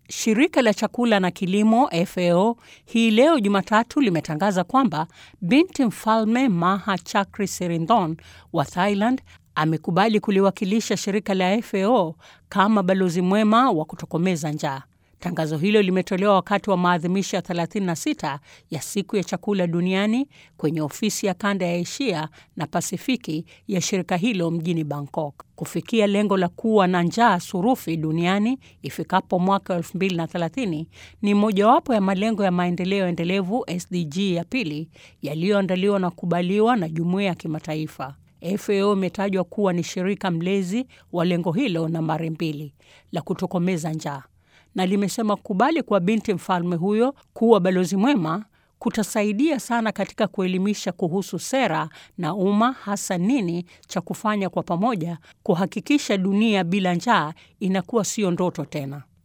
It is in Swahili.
Shirika la chakula na kilimo FAO hii leo Jumatatu limetangaza kwamba binti mfalme Maha Chakrisirinthon wa Thailand amekubali kuliwakilisha shirika la FAO kama balozi mwema wa kutokomeza njaa. Tangazo hilo limetolewa wakati wa maadhimisho ya 36 ya siku ya chakula duniani kwenye ofisi ya kanda ya Asia na Pasifiki ya shirika hilo mjini Bangkok. Kufikia lengo la kuwa na njaa surufi duniani ifikapo mwaka 2030 ni mojawapo ya malengo ya maendeleo endelevu SDG ya pili yaliyoandaliwa na kukubaliwa na jumuiya ya kimataifa. FAO imetajwa kuwa ni shirika mlezi wa lengo hilo nambari mbili la kutokomeza njaa na limesema kukubali kwa binti mfalme huyo kuwa balozi mwema kutasaidia sana katika kuelimisha kuhusu sera na umma, hasa nini cha kufanya kwa pamoja kuhakikisha dunia bila njaa inakuwa sio ndoto tena.